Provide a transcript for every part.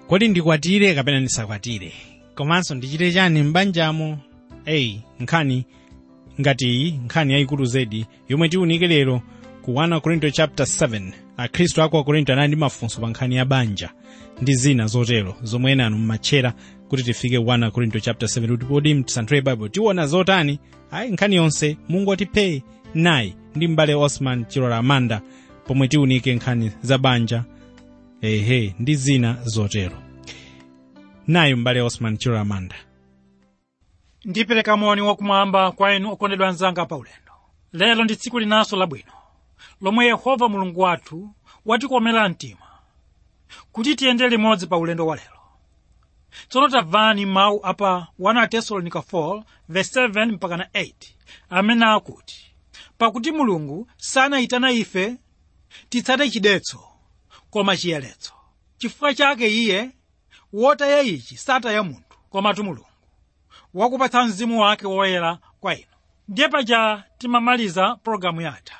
kodi ndikwatire kapena ndisakwatire komanso ndichite chani m'banjamo eyi nkhani ngati iyi nkhani yayikulu zedi yomwe tiwunike lero ku 1 korinto chapter 7 akhristu aku akorinto anali ndi mafunso pa nkhani ya banja ndi zina zotero zomwe ena anu mmatchera kuti tifike 1 korinto chapter 7 kuti podi mtisanthule bible tiwona zotani ayi nkhani yonse mungu atiphe nayi ndi m'bale osman chilola amanda pomwe tiwunike nkhani za banja ehe ndi zina zotero nayi m'bale osman chilola amanda ndipereka moni wakumwamba kwa inu okondedwa anzanga paulendo lero ndi tsiku linanso labwino lomwe yehova mulungu wathu watikomera mtima kuti tiyende limodzi pa ulendo wa lero tsono tamvani mawu apa 1 tesalonika 4 verse 7 mpaka na 8 amene akuti pakuti mulungu sanayitana ife titsate chidetso koma chiyeretso chifukwa chake iye wotaya ichi sataya munthu komatu mulungu wakupatsa mzimu wake woyera kwa inu ndiye paja timamaliza pologalamu yatha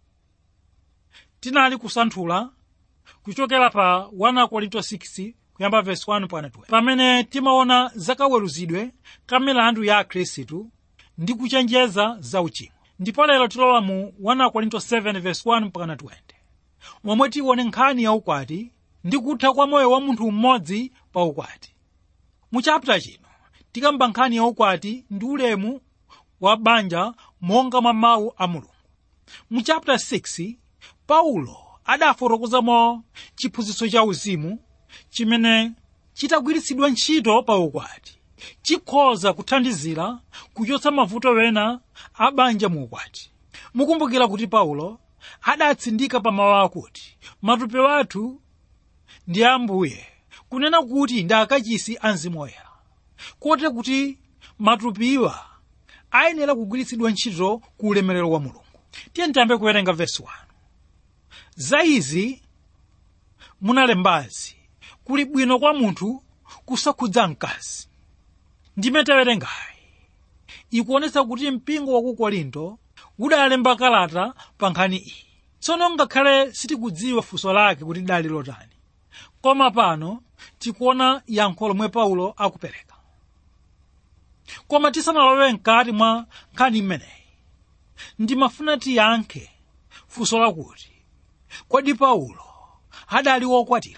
tinali kusanthula kuchokera pa 1 korinto 6 kuyamba verse 1 mpaka 12 pamene timaona zakaweruzidwe ka milandu ya akhristu ndi kuchenjeza za uchimo ndipo lero tilowa mu 1 korinto 7 verse 1 mpaka 20 momwe tione nkhani ya ukwati ndi kutha kwa moyo wa munthu mmodzi pa ukwati mu chapter chino tikamba nkhani ya ukwati ndi ulemu wa banja monga mwa mawu a mulungu mu chapter 6 paulo adafotokozamo chiphunzitso cha uzimu chimene chitagwiritsidwa ntchito pa ukwati chikhoza kuthandizira kuchotsa mavuto wena a banja mu ukwati mukumbukira kuti paulo adatsindika pa mawu akuti matupi wathu ndi ambuye kunena kuti ndi akachisi a mzimu woyera kote kuti matupiwa ayenera kugwiritsidwa ntchito ku ulemerero wa mulungu tiye tiyambe kuwerenga vesi 1 za izi munalembazi kuli bwino kwa munthu kusakhudza mkazi ndime tawerengayi ikuonetsa kuti mpingo wa ku korinto udalemba kalata pa nkhani iyi tsono ngakhale sitikudziwa funso lake kuti dali lotani koma pano tikuona yankho lomwe paulo akupereka koma tisanalowe mkati mwa nkhani imeneyi ndimafuna tiyankhe funso lakuti kodi paulo adali wokwatira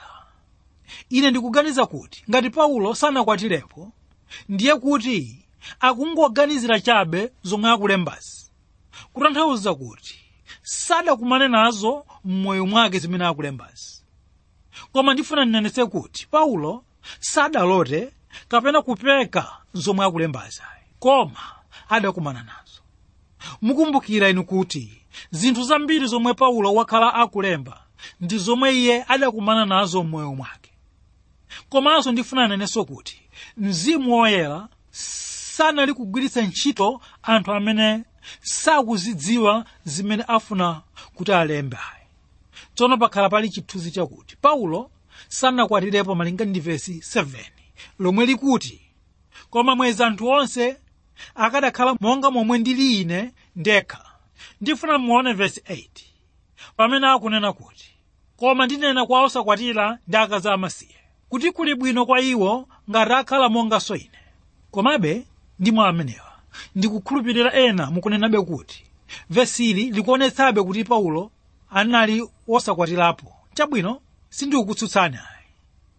ine ndikuganiza kuti ngati paulo sanakwatirepo ndiye kuti akungoganizira chabe zomwe akulembazi kutanthauza kuti sadakumane nazo m'moyo mwake zimene akulembazi koma ndifuna ndinenetse kuti paulo sadalote kapena kupeka zomwe akulembazi koma adakumana nazo mukumbukira inu kuti zinthu zambiri zomwe paulo wakhala akulemba ndi zomwe iye adakumana nazo m'moyo mwake komanso ndifuna nenenso kuti mzimu woyera sanali kugwiritsa ntchito anthu amene sakuzidziwa zimene afuna kuti alembe tsono pakhala pali chithunzi chakuti paulo sanakwatirepo malinga ndi vesi 7 lomwe likuti koma mwezi anthu onse akadakhala monga momwe ndili ine ndekha ndifuna muone vesi 8 pamene akunena kuti koma ndinena kwa osakwatira ndi akazi amasiye kuti kuli bwino kwa iwo ngati akhala monganso ine komabe ndi mwa amenewa ndikukhulupirira ena mukunenabe kuti vesili likuonetsabe kuti paulo anali wosakwatirapo chabwino sindikukutsutsani ayi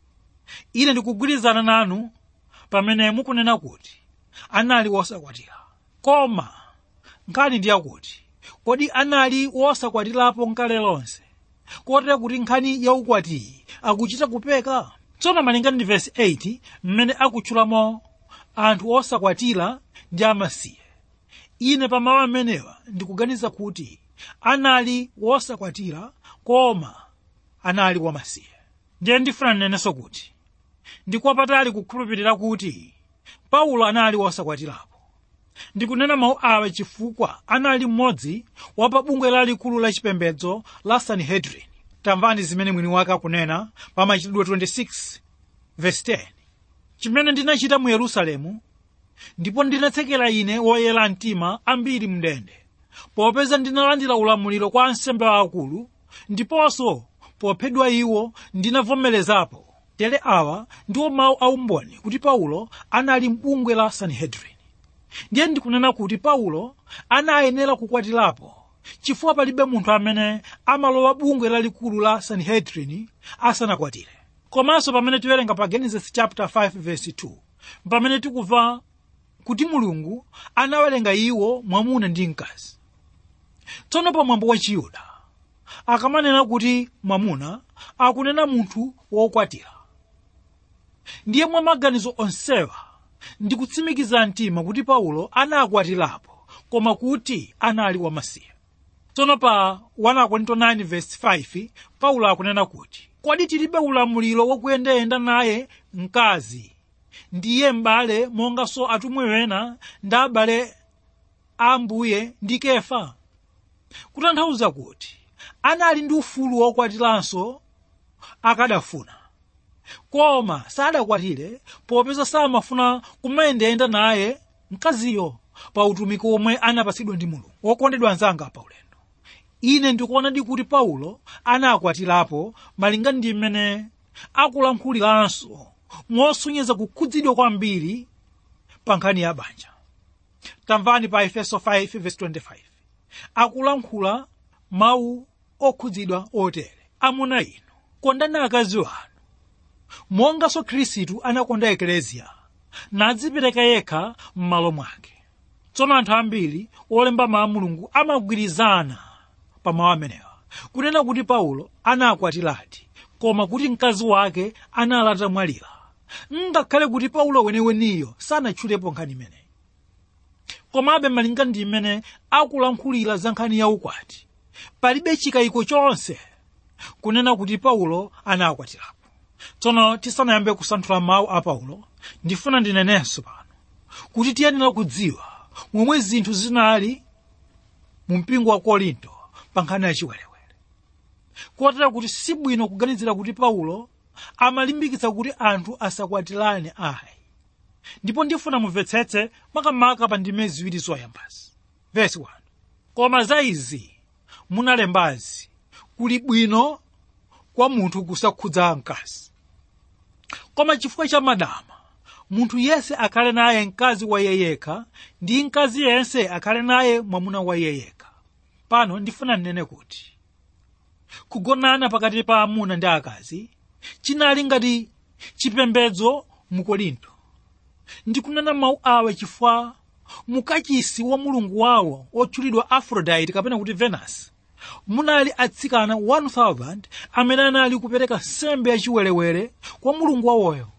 ine ndikugwirizana nanu pamene mukunena kuti anali wosakwatira koma nkhani ndi yakuti kodi anali wosakwatirapo nkale lonse kotera kuti nkhani yaukwatiyi akuchita kupeka tsono malinga ndi vesi 8 mmene akutchulamo anthu osakwatira ndi amasiye ine pa mawu amenewa ndikuganiza kuti anali wosakwatira koma anali wamasiye ndiye ndifuna ndinenenso kuti ndikwapatali kukhulupirira kuti paulo anali wosakwatirapo ndikunena mawu awa chifukwa anali mmodzi wa pa bungwe lalikulu la chipembedzo la sanhedrin tamvani zimene mwini wake akunena pa machitidwe 26 verse 10 chimene ndinachita mu yerusalemu ndipo ndinatsekera ine woyera mtima ambiri mndende popeza ndinalandira ulamuliro kwa ansembe aakulu ndiponso pophedwa iwo ndinavomerezapo tere awa ndiwo mawu aumboni kuti paulo anali m'bungwe la sanhedrin ndiye ndikunena kuti paulo anayenera kukwatirapo chifukwa palibe munthu amene amalowa bungwe lalikulu la sanhedrin asanakwatire komanso pamene tiwerenga pa genesis chapter 5 verse 2 pamene tikumva kuti mulungu anawerenga iwo mwamuna ndi mkazi tsono pa mwambo wa chiyuda akamanena kuti mwamuna akunena munthu wokwatira ndiye mwa maganizo onsewa ndikutsimikiza mtima kuti paulo anakwatirapo koma kuti anali wamasiye tsono pa 1 korinto 9 verse 5 paulo akunena kuti kodi tilibe ulamuliro wokuyendayenda naye mkazi ndiye m'bale monganso atumwi ena ndi abale a ambuye ndi kefa kutanthauza kuti anali ndi ufulu wokwatiranso akadafuna koma sadakwatire popeza samafuna kumayendayenda naye mkaziyo pa utumiki omwe anapatsidwa ndi mulungu wokondedwa anzanga pa ulendo ine ndikuonadi kuti paulo anakwatirapo malinga ndi mmene akulankhuliranso mosonyeza kukhudzidwa kwambiri pa nkhani ya banja tamvani pa efeso 5:25 akulankhula mawu okhudzidwa otere amuna inu kondani akazi wanu monganso khristu anakonda ekleziya nadzipereka yekha m'malo mwake tsono anthu ambiri olemba mawu a mulungu amagwirizana pa mawu amenewa kunena kuti paulo anakwatiradi koma kuti mkazi wake anali atamwalira ngakhale kuti paulo weneweniyo sanatchulepo nkhani imeneyi komabe malinga ndi imene akulankhulira za nkhani ya ukwati palibe chikayiko chonse kunena kuti paulo anakwatirapo tsono tisanayambe kusanthula mawu a paulo ndifuna ndinenenso pano kuti tiyenera kudziwa momwe zinthu zinali mu mpingo wa korinto pa nkhani ya chiwerewere kotera kuti sibwino kuganizira kuti paulo amalimbikitsa kuti anthu asakwatirane ayi ndipo ndifuna mumvetsetse makamaka pa ndime ziwiri zoyambazi vesi 1 koma za izi munalembazi kuli bwino kwa munthu kusakhudza mkazi koma chifukwa cha madama munthu yense akhale naye mkazi wa iye yekha ndi mkazi yense akhale naye mwamuna wa iye yekha pano ndifuna ndinene kuti kugonana pakati pa amuna ndi akazi chinali ngati chipembedzo mu korinto ndikunena mawu awa chifukwa mukachisi wa mulungu wawo otchulidwa aphrodite kapena kuti venus munali atsikana 1000 amene anali kupereka nsembe yachiwerewere kwa mulungu wawoyo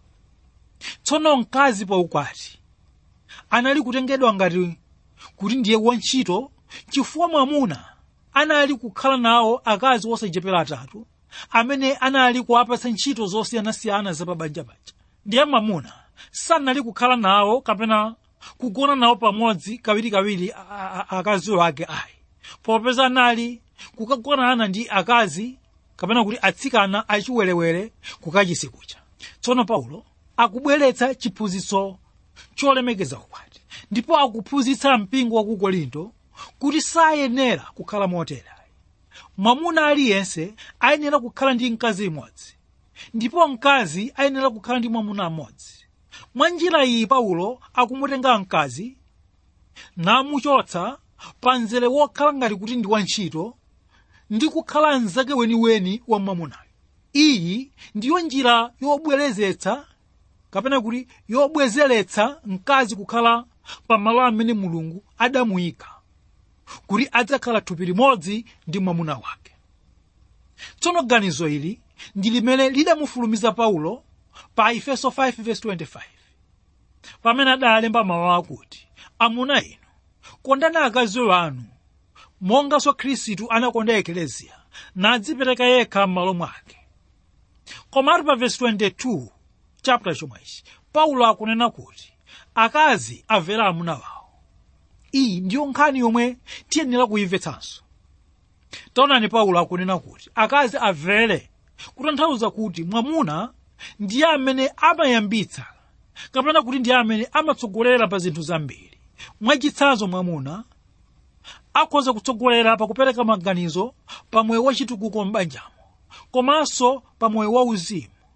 tsono mkazi pa ukwati anali kutengedwa ngati kuti ndiye wantchito chifukwa mwamuna anali kukhala nawo akazi osachepera atatu amene anali kuwapatsa ntchito zosiyanasiyana zapabanja paja ndiye mwamuna sanali kukhala nawo kapena kugona nawo pamodzi kawirikawiri akaziwo ake ayi popeza anali kukagonana ndi akazi kapena kuti atsikana achiwerewere kukachisi kucha tsono paulo akubweretsa chiphunzitso cholemekeza ukwati ndipo akuphunzitsa mpingo wa ku korinto kuti sayenera kukhala motere mwamuna aliyense ayenera kukhala ndi mkazi imodzi ndipo mkazi ayenera kukhala ndi mwamuna mmodzi mwa njira iyi paulo akumutenga mkazi namuchotsa pa mzere wokhala ngati kuti ndi wantchito ndi kukhala mnzake weniweni wa mwamunayo iyi ndiyo njira yobwerezetsa kapena kuti yobwezeretsa mkazi kukhala pamalo amene mulungu adamuyika kuti adzakhala thupi limodzi ndi mwamuna wake tsono ganizo ili ndi limene lidamufulumiza paulo pa efeso 5:25 pamene adalemba mawu akuti amuna inu kondani akazi anu monganso khristu anakonda ekeleziya nadzipereka yekha m'malo mwake komatu pa vesi 22 chapter chomwechi paulo akunena kuti akazi avera amuna wawo iyi ndiyo nkhani yomwe tiyenera kuyimvetsanso taonani paulo akunena kuti akazi avere kutanthauza kuti mwamuna ndiye amene amayambitsa kapena kuti ndiye amene amatsogolera pa zinthu zambiri mwachitsanzo mwamuna akhoza kutsogolera pakupereka maganizo pa moyo wachitukuko m'banjamo komanso pa moyo wauzimu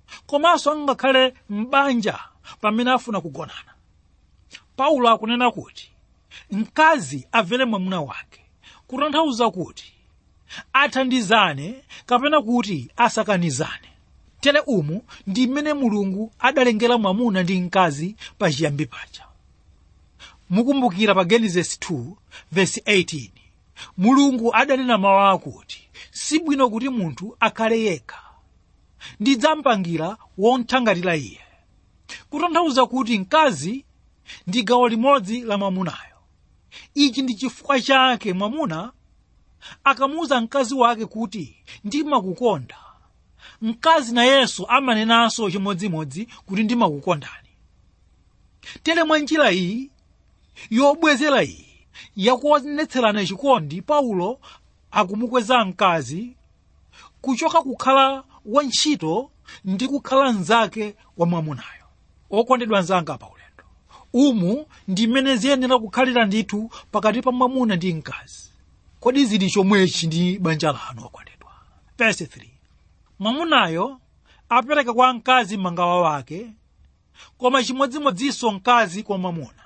komanso angakhale m'banja pamene afuna kugonana paulo akunena kuti mkazi avere mwamuna wake kutanthauza kuti athandizane kapena kuti asakanizane tere umu ndi mmene mulungu adalengera mwamuna ndi mkazi pachiyambi paja mukumbukira pa genesis 2 verse 18 mulungu adanena mawu akuti sibwino kuti munthu akhale yekha ndidzampangira wonthangatira iye kutanthauza kuti mkazi ndi gawo limodzi la mwamunayo ichi ndi chifukwa chake mwamuna akamuwuza mkazi wake kuti ndimakukonda mkazi nayenso amanenanso chimodzimodzi kuti ndimakukondani tere mwa njira iyi yobwezera iyi yakuonetserana chikondi paulo akumukweza mkazi kuchoka kukhala wantchito ndi kukhala mnzake wa mwamunayo okondedwa mnzanga pa ulendo umu ndi mmene ziyenera kukhalira ndithu pakati pa mwamuna ndi mkazi kodi zili chomwechi ndi banja lanu okondedwa verse 3 mwamunayo apereka kwa mkazi mangawa wake koma chimodzimodzinso mkazi kwa mwamuna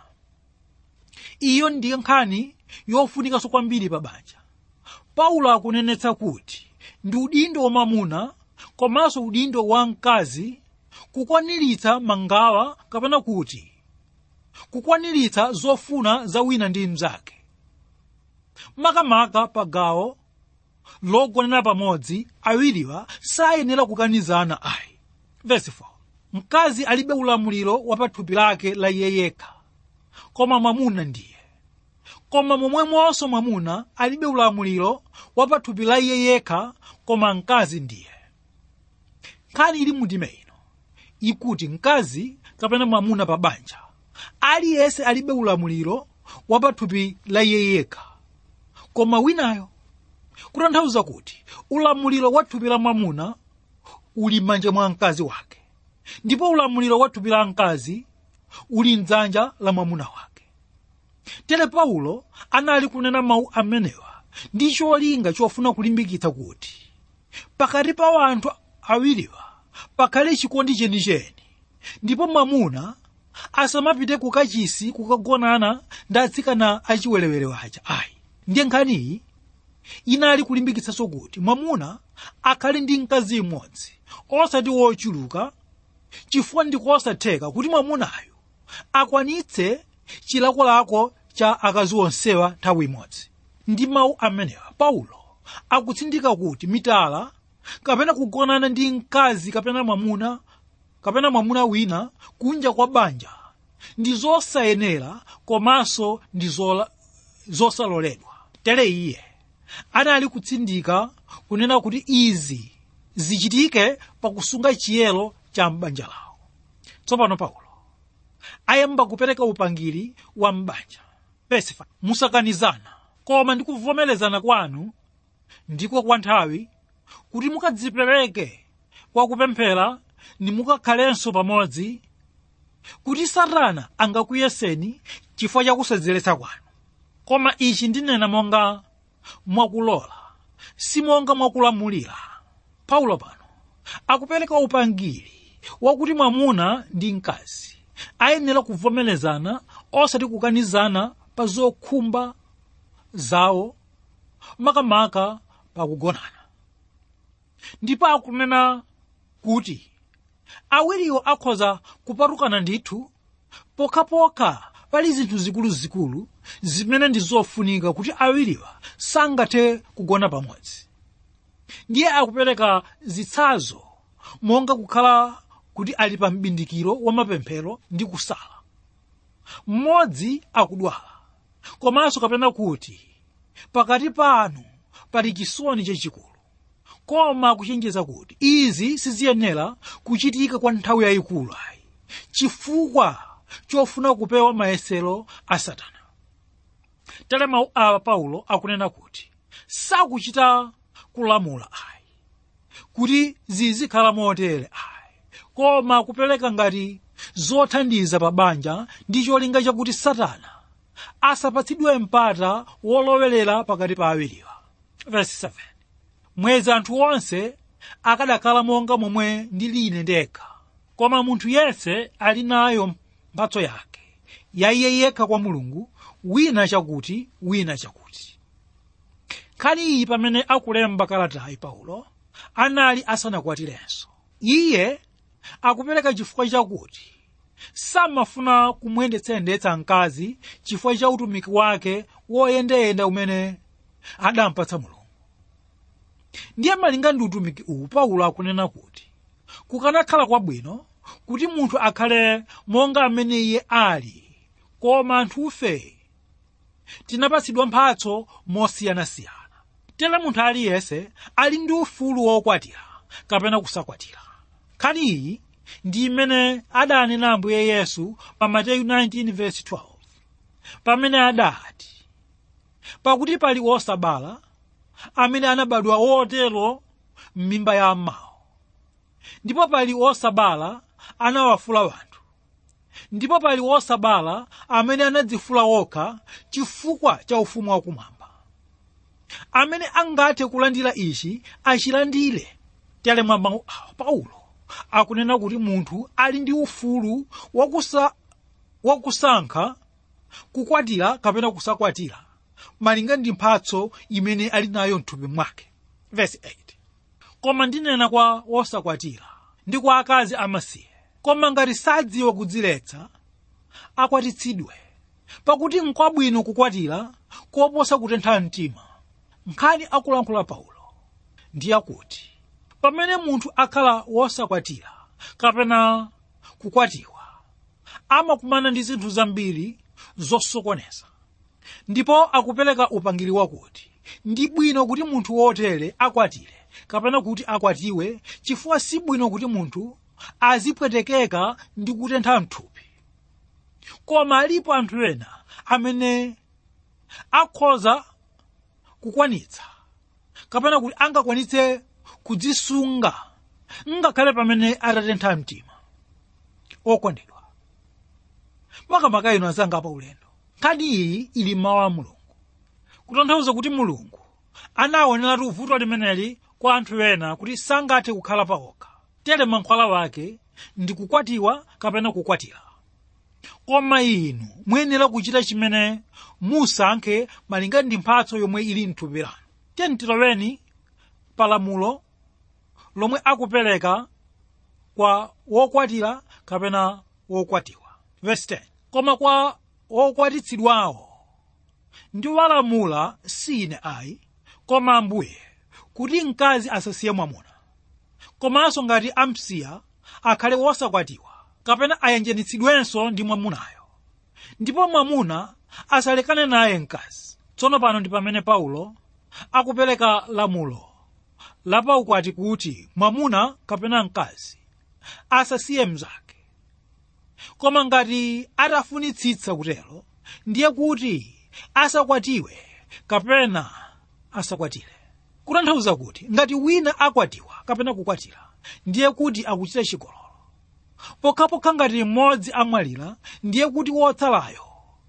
iyo ndiyo nkhani yofunikanso kwambiri pa banja paulo akunenetsa kuti ndi udindo wa mwamuna komanso udindo wa mkazi kukwaniritsa mangawa kapena kuti kukwaniritsa zofuna za wina ndi mnzake makamaka pa gawo logonera pamodzi awiriwa sayenera kukanizana ayi verse 4 mkazi alibe ulamuliro wa pathupi lake la iye yekha koma mwamuna ndiye koma momwemonso mwamuna alibe ulamuliro wa pathupi la iye yekha koma mkazi ndiye nkhani ili mundime ino ikuti mkazi kapena mwamuna pa banja aliyense alibe ulamuliro wa pathupi la iye yekha koma winayo kutanthauza kuti ulamuliro wa thupi la mwamuna uli m'manja mwa mkazi wake ndipo ulamuliro wa thupi la mkazi uli mdzanja la mwamuna wake tere paulo anali kunena mawu amenewa ndi cholinga chofuna kulimbikitsa kuti pakati pa anthu awiriwa pakhale chikondi chenicheni ndipo mwamuna asamapite kukachisi kukagonana ndi atsikana achiwerewere waja ayi ndiye nkhaniyi inali kulimbikitsanso kuti mwamuna akhale ndi mkazi mmodzi osati wochuluka chifukwa ndikosatheka kuti mwamunayo akwanitse chilakolako cha akazi onsewa nthawi imodzi ndi mawu amenewa paulo akutsindika kuti mitala kapena kugonana ndi mkazi kapena mwamuna kapena mwamuna wina kunja kwa banja ndi zosayenera komanso ndi zola- zosaloledwa tere iye anali kutsindika kunena kuti izi zichitike pakusunga chiyero cha m'banja lawo tsopano paulo ayamba kupereka upangiri wa m'banja verse 5 musakanizana koma ndi kuvomerezana kwanu ndiko kwa nthawi kuti mukadzipereke kwa kupemphera nimukakhalenso pamodzi kuti satana angakuyeseni chifukwa cha kusadzeretsa kwanu koma ichi ndinena monga mwakulola si monga mwakulamulira paulo pano akupereka upangiri wakuti mwamuna ndi mkazi ayenera kuvomerezana osati kukanizana pa zokhumba zawo makamaka pakugonana ndipo akunena kuti awiriwo akhoza kupatukana ndithu pokhapokha pali zinthu zikuluzikulu zimene ndi zofunika kuti awiriwa sangathe kugona pamodzi ndiye akupereka zitsazo monga kukhala kuti ali pa mbindikiro wa mapemphero ndi kusala mmodzi akudwala komanso kapena kuti pakati panu pali chisoni chachikulu koma kuchenjeza kuti izi siziyenera kuchitika kwa nthawi yayikulu ayi chifukwa chofuna kupewa mayesero a satana tere mawu awa paulo akunena kuti sakuchita kulamula ayi kuti zizikhala motere ayi koma kupereka ngati zothandiza pa banja ndi cholinga chakuti satana asapatsidwe mpata wolowerera pakati pa awiriwa verse 7 mwezi anthu onse akadakhala monga momwe ndili ine ndekha koma munthu yense ali nayo mphatso yake ya iye yekha kwa mulungu wina chakuti wina chakuti nkhani iyi pamene akulemba kalatayi paulo anali asanakwatirenso iye akupereka chifukwa chakuti samafuna kumuyendetsayendetsa mkazi chifukwa cha utumiki wake woyendayenda umene adampatsa mulungu ndiye malinga ndi utumiki uwu paulo akunena kuti kukanakhala kwabwino kuti munthu akhale monga amene iye ali koma anthufe tinapatsidwa mphatso mosiyanasiyana tere munthu aliyense ali ndi ufulu wokwatira kapena kusakwatira nkhani iyi ndi imene adanena ambuye yesu pa mateyu 19:12 pamene adati pakuti pali osabala amene anabadwa wotero m'mimba ya amawo ndipo pali osabala anawafula wanthu ndipo pali osabala amene anadzifula okha chifukwa cha ufumu wakumwamba amene angathe kulandira ichi achilandire tere mwa mawu awa paulo akunena kuti munthu ali ndi ufulu wakusa, wakusankha kukwatira kapena kusakwatira malinga ndi mphatso imene ali nayo mthupi mwake Verse 8. koma ndinena kwa wosakwatira ndi kwa akazi amasiye koma ngati sadziwa kudziletsa akwatitsidwe pakuti nkwabwino kukwatira koposa kutentha mtima nkhani akulankhula paulo ndi yakuti pamene munthu akhala wosakwatira kapena kukwatiwa amakumana ndi zinthu zambiri zosokoneza ndipo akupereka upangiri wakuti ndi bwino kuti munthu wotere akwatire kapena kuti akwatiwe chifukwa si bwino kuti munthu azipwetekeka ndi kutentha mthupi koma alipo anthu ena amene akhoza kukwanitsa kapena kuti angakwanitse kudzisunga ngakhale pamene atatentha mtima okondedwa makamaka inu azanga pa ulendo nkhani iyi ili mawu a mulungu kutanthauza kuti mulungu anaoneratu vuto limeneli kwa anthu ena kuti sangathe kukhala paokha tere mankhwala wake ndi kukwatiwa kapena kukwatira koma inu muyenera kuchita chimene musankhe malinga ndi mphatso yomwe ili mthupi lanu tiyeni tiloweni palamulo lomwe akupereka kwa wokwatira kapena wokwatiwa Verse 10. koma kwa wokwatitsidwawo ndiwalamula si ine ayi koma ambuye kuti mkazi asasiye mwamuna komanso ngati amsiya akhale wosakwatiwa kapena ayanjanitsidwenso ndi mwamunayo ndipo mwamuna asalekane naye mkazi tsono pano ndi pamene paulo akupereka lamulo lapaukwati kuti mwamuna kapena mkazi asasiye mnzake koma ngati atafunitsitsa kutero ndiye kuti asakwatiwe kapena asakwatire kutanthauza kuti ngati wina akwatiwa kapena kukwatira ndiye kuti akuchita chigololo pokhapokha ngati mmodzi amwalira ndiye kuti wotsalayo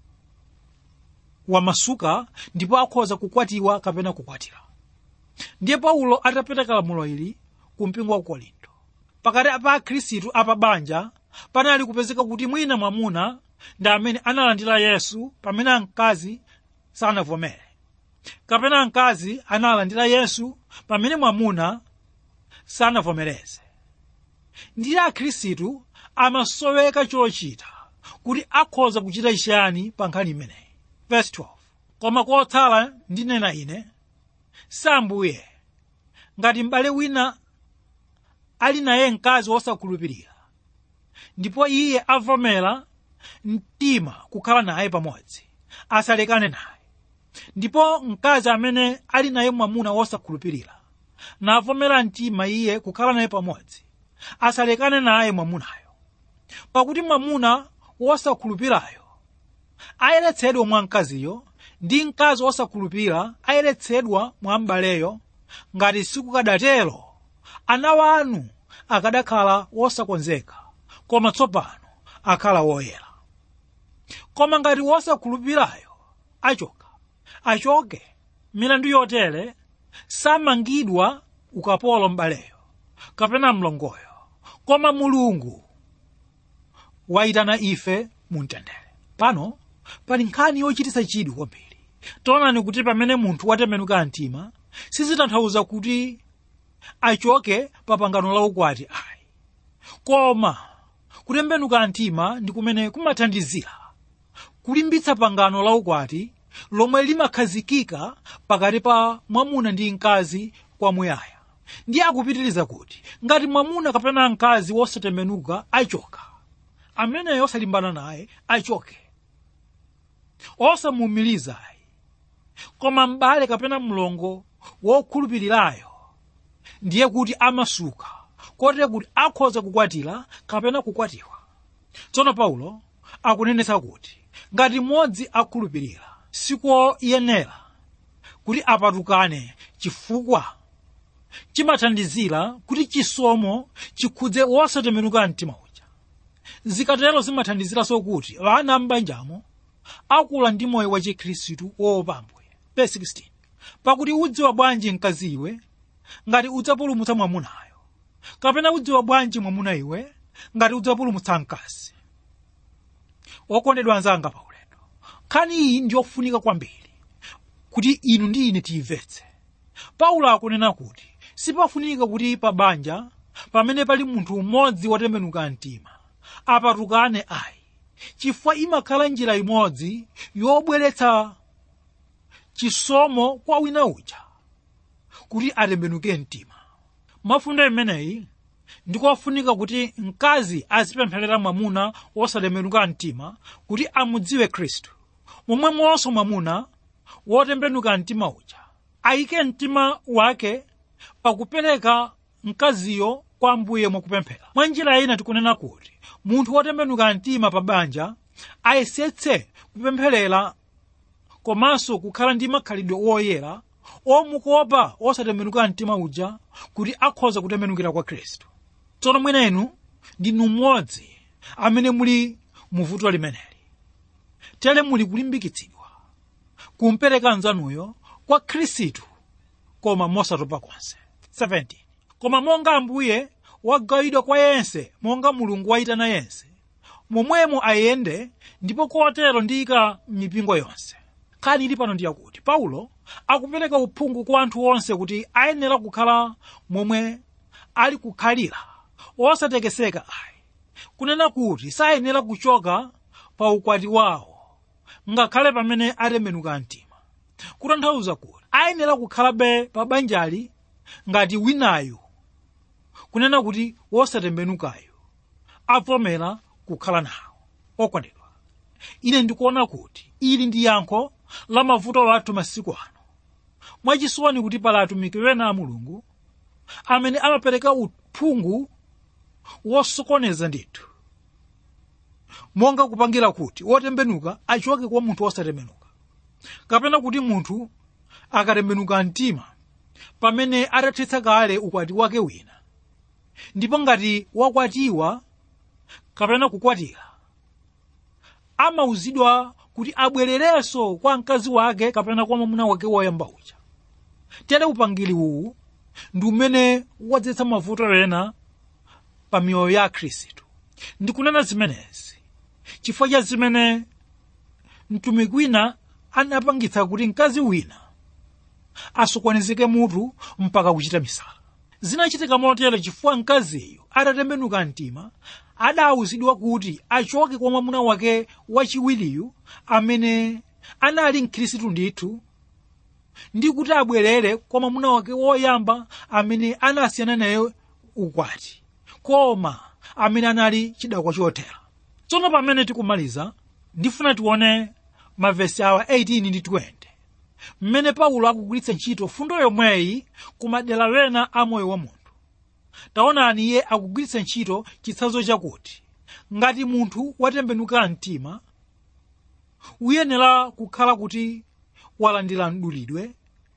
wamasuka ndipo akhoza kukwatiwa kapena kukwatira ndiye paulo atapereka lamulo ili ku mpingo wa korinto pakati pa akhristu apabanja panali kupezeka kuti mwina mwamuna ndi amene analandira yesu pamene mkazi sanavomere kapena mkazi analandira yesu pamene mwamuna sanavomereze ndiye akhristu amasoweka chochita kuti akhoza kuchita chiyani pa nkhani imeneyi verse 12 koma kotsala ndinena ine sambuye ngati m'bale wina ali naye mkazi wosakhulupirira ndipo iye avomera mtima kukhala naye pamodzi asalekane naye ndipo mkazi amene ali naye mwamuna wosakhulupirira navomera mtima iye kukhala naye pamodzi asalekane naye mwamunayo pakuti mwamuna wosakhulupirayo ayeretsedwa mwa mkaziyo ndi mkazi wosakhulupirira ayeretsedwa mwa m'baleyo ngati sikukadatero ana wanu akadakhala wosakonzeka koma tsopano akhala woyera koma ngati wosakhulupirirayo achoka achoke milandu yotere samangidwa ukapolo m'baleyo kapena mlongoyo koma mulungu wayitana ife mumtendere pano pali nkhani yochititsa chidwi kwambiri taonani kuti pamene munthu watembenuka mtima sizitanthauza kuti achoke pa pangano la ukwati ayi koma kutembenuka mtima ndi kumene kumathandizira kulimbitsa pangano la ukwati lomwe limakhazikika pakati pa mwamuna ndi mkazi kwamuyaya ndiye akupitiriza kuti ngati mwamuna kapena mkazi wosatembenuka achoka ameneyo osalimbana naye achoke osamuumirizayi koma m'bale kapena mlongo wokhulupirirayo ndiye kuti amasuka kotere kuti akhoza kukwatira kapena kukwatiwa tsono paulo akunenetsa kuti ngati mmodzi akhulupirira sikoyenera kuti apatukane chifukwa chimathandizira kuti chisomo chikhudze wosatembenuka mtima uja zikatero zimathandiziranso kuti ana m'banjamo akula ndi moyo wa chikhristu woopa ambuye verse 16 pakuti udziwa bwanji mkazi iwe ngati udzapulumutsa mwamunayo kapena udziwa bwanji mwamuna iwe ngati udzapulumutsa mkazi okondedwa anzanga pa ulendo nkhani iyi ndiyofunika kwambiri kuti inu ndi ine tiyimvetse paulo akunena kuti sipafunika kuti pa banja pamene pali munthu umodzi wotembenuka mtima apatukane ayi chifukwa imakhala njira imodzi yobweretsa chisomo kwa wina uja kuti atembenuke mtima mafundo imeneyi ndikofunika kuti mkazi azipempherera mwamuna wosatembenuka mtima kuti amudziwe khristu momwemonso mwamuna wotembenuka mtima uja ayike mtima wake pakupereka mkaziyo kwa ambuye mwakupemphera mwa njira ina tikunena kuti munthu wotembenuka mtima pa banja ayesetse kupempherera komanso kukhala ndi makhalidwe woyera omukopa osatembenuka mtima uja kuti akhoza kutembenukira kwa khristu tsono mwenenu ndinu mmodzi amene muli muvuto limeneli tere muli kulimbikitsidwa kumpereka mnzanuyo kwa khristu koma mosatopa konse 17 koma monga ambuye wagawidwa kwa yense monga mulungu wayitana yense momwemo ayende ndipo kotero ndiyika mipingo yonse nkhani ili pano ndiyakuti paulo akupereka uphungu kwa anthu onse kuti ayenera kukhala momwe ali kukhalira osatekeseka ayi kunena kuti sayenera kuchoka pa ukwati wawo ngakhale pamene atembenuka mtima kutanthauza kuti ayenera kukhalabe pa banjali ngati winayu kunena kuti wosatembenukayo avomera kukhala nawo okondedwa ine ndikuona kuti ili ndi yankho la mavuto athu masiku ano mwachisoni kuti pali atumiki wena a mulungu amene amapereka uphungu wosokoneza ndithu monga kupangira kuti wotembenuka achoke kwa munthu wosatembenuka kapena kuti munthu akatembenuka mtima pamene atathetsa kale ukwati wake wina ndipo ngati wakwatiwa kapena kukwatira amauzidwa kuti abwererenso kwa mkazi wake kapena kwa mwamuna wake woyamba uja tere upangiri uwu ndi umene wadzetsa mavuto ena pa miyoyo ya khristu ndikunena zimenezi chifukwa cha zimene mtumiki wina anapangitsa kuti mkazi wina asokonezeke mutu mpaka kuchita misala zinachitika motero chifukwa mkaziyo atatembenuka mtima adawuzidwa kuti achoke kwa mwamuna wake wachiwiriyu amene anali mkhristu ndithu ndi kuti abwerere kwa mwamuna wake woyamba amene anasiyana naye ukwati koma amene anali chidakwa chothera tsono pamene tikumaliza ndifuna tione mavesi awa 18 ndi 20 mmene paulo akugwiritsa ntchito fundo yomweyi ku madera wena a moyo wa munthu taonani iye akugwiritsa ntchito chitsanzo chakuti ngati munthu watembenuka mtima uyenera kukhala kuti walandira mdulidwe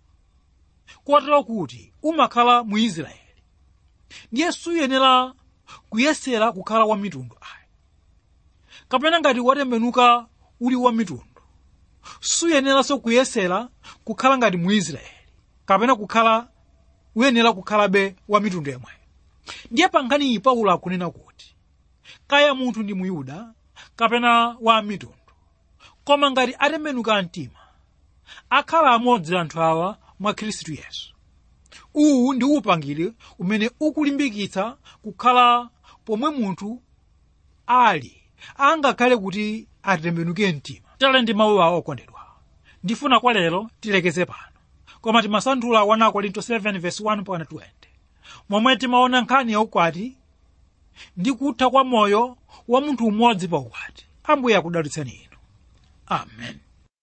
kotero kuti umakhala mu israeli ndiye suyenera kuyesera kukhala wa mitundu ayi kapena ngati watembenuka uli wa mitundu suyeneranso kuyesera kukhala ngati mu israeli kapena kukhala uyenera kukhalabe wa mitundu yomweyo ndiye pa nkhani iyi paulo akunena kuti kaya munthu ndi muyuda kapena wa mitundu koma ngati atembenuka mtima akhala amodzi anthu awa mwa khristu yesu uwu ndi upangiri umene ukulimbikitsa kukhala pomwe munthu ali angakhale kuti atembenuke mtima tale ndi mawu awo okondedwa ndifuna kwa lero tilekeze pano koma timasanthula 1 korinto 7 verse 1 mpaka 20 momwe timaona nkhani ya ukwati ndi kutha kwa moyo wa munthu umodzi pa ukwati ambuye akudalitseni inu amen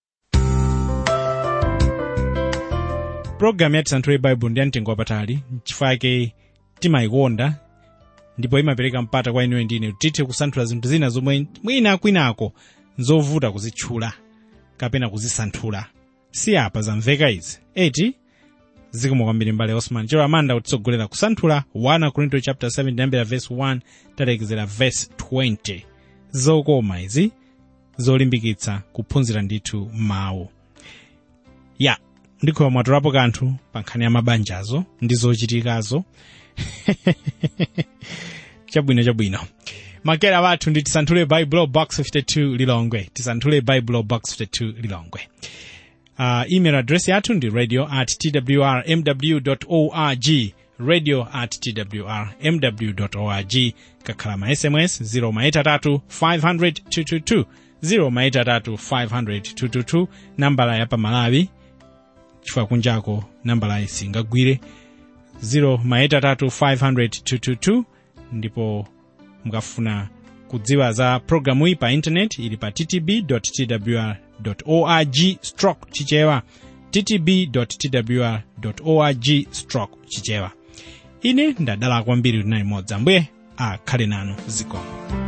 pulogalamu ya tisanthule baibulo ndi yamtengo wapatali chifukwa chake timayikonda ndipo imapereka mpata kwa inuyo ndine kuti tithe kusanthula zinthu zina zomwe mwina kwinako nzovuta kuzitchula kapena kuzisanthula si apa zamveka izi eti zikomo kwambiri mbale osman chero amanda kutitsogolera kusanthula 1 korinto chapter 7 ndiyambira verse 1 talekezera verse 20 zokoma izi zolimbikitsa kuphunzira ndithu mawu ya ndikhowa mwatulapo kanthu pa nkhani ya mabanjazo ndi zochitikazo chabwino chabwino makera wathu ndi tisanthule bible box 52 lilongwe tisanthule bible box 52 lilongwe uh, email address yathu ndi radio at twrmw org radio at twrmw org kakhala ma sms 0 maitatu 500 222 0 maitatu 500 222 nambala ya pamalawi chifukwa kunjako nambala singagwire 0 maitatu 500 222 ndipo mukafuna kudziwa za programu iyi pa intaneti ili pa ttb.twr org stroke chichewa ttb.twr org stroke chichewa ine ndadala kwambiri kuti nayi modzi ambuye akhale nanu zikomo